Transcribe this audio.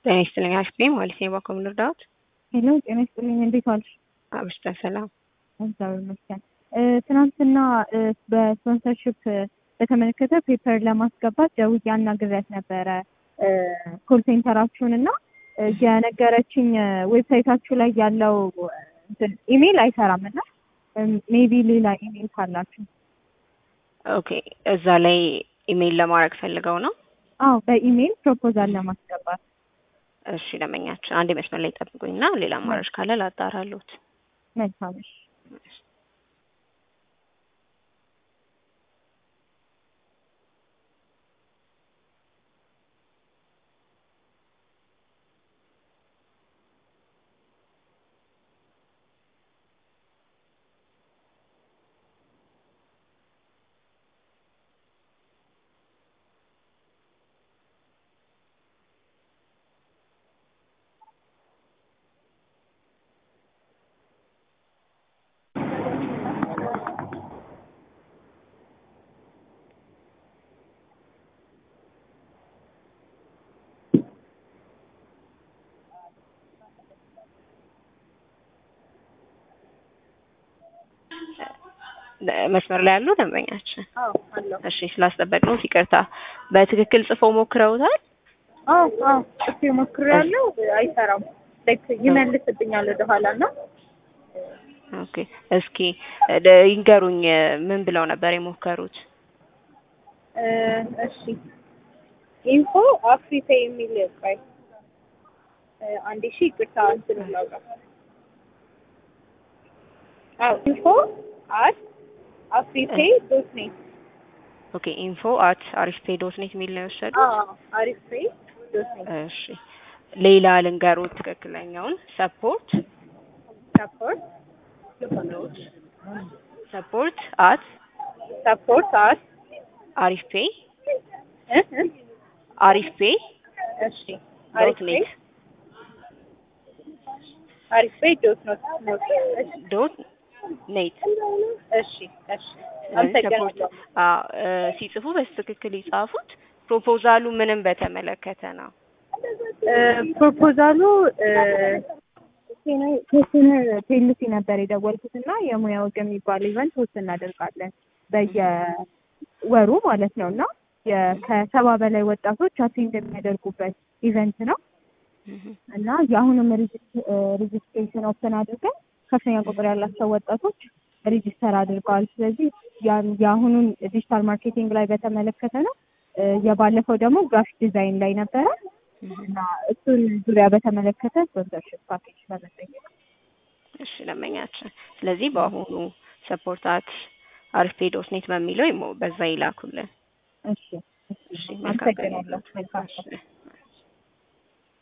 ጤና ይስጥልኝ አክስቴ ማለት ነው። ባኮ ምን ልርዳዎት? ሄሎ ጤና ይስጥልኝ እንዴት ዋልሽ? አብሽታ ሰላም። እግዚአብሔር ይመስገን። ትናንትና በስፖንሰርሽፕ በተመለከተ ፔፐር ለማስገባት ደውዬ አናግሬያት ነበረ ኮል ሴንተራችሁን እና የነገረችኝ ዌብሳይታችሁ ላይ ያለው እንትን ኢሜይል አይሰራም እና ሜቢ ሌላ ኢሜይል ካላችሁ ኦኬ እዛ ላይ ኢሜይል ለማድረግ ፈልገው ነው? አዎ በኢሜይል ፕሮፖዛል ለማስገባት እሺ ደመኛችን አንድ መስመር ላይ ጠብቁኝና ሌላ አማራጭ ካለ ላጣራሉት። መልካም እሺ። መስመር ላይ ያሉ ደንበኛችን አዎ አለሁ። እሺ ስላስጠበቅነው ይቅርታ። በትክክል ጽፈው ሞክረውታል? አዎ አዎ ጽፌ ሞክሬያለሁ፣ አይሰራም። ላይክ ይመልስብኛል ወደኋላ እና ኦኬ እስኪ ደ- ይንገሩኝ ምን ብለው ነበር የሞከሩት? እ እሺ ኢንፎ አፍሪካ የሚል ቆይ እ አንዴ ሺ ይቅርታ እንትን ላውራ። አዎ ኢንፎ አት አፍሪፔ ዶት ኔት ኦኬ ኢንፎ አት አሪፍፔ ዶት ኔት የሚል ነው የወሰዱት? አዎ አሪፌ ዶት ኔት እሺ ሌላ ልንገሩት ትክክለኛውን ሰፖርት ሰፖርት ሰፖርት አት ሰፖርት አት አሪፍ ፔ እ እ አሪፍ ፔ እሺ ዶት አሪፌ ኔት አሪፌ ዶት ኖት ኖት እሺ ዶት ኔት እሺ እሺ አመሰግናለሁ። አዎ እ ሲጽፉ በትክክል ይጻፉት። ፕሮፖዛሉ ምንም በተመለከተ ነው። እ ፕሮፖዛሉ ቴስነር ቴልሲ ነበር የደወልኩት እና የሙያ ወግ የሚባል ኢቨንት ሆስት እናደርጋለን በየወሩ ማለት ነው እና የ- ከሰባ በላይ ወጣቶች አቴንድ የሚያደርጉበት ኢቨንት ነው እና የአሁኑም ሬጅስትሬሽን ኦፕን አድርገን ከፍተኛ ቁጥር ያላቸው ወጣቶች ሬጂስተር አድርገዋል። ስለዚህ ያን- የአሁኑን ዲጂታል ማርኬቲንግ ላይ በተመለከተ ነው። እ የባለፈው ደግሞ ግራፊክ ዲዛይን ላይ ነበረ እና እሱን ዙሪያ በተመለከተ ስፖንሰርሽፕ ፓኬጅ ለመጠየቅ እሺ ለመኛችን። ስለዚህ በአሁኑ ሰፖርታት አሪፍ ፔ ዶት ኔት በሚለው ይሞ- በዛ ይላኩልን። እሺ እሺ መልካም ቀን አመሰግናለሁ። መልካም ይሁንልዎት።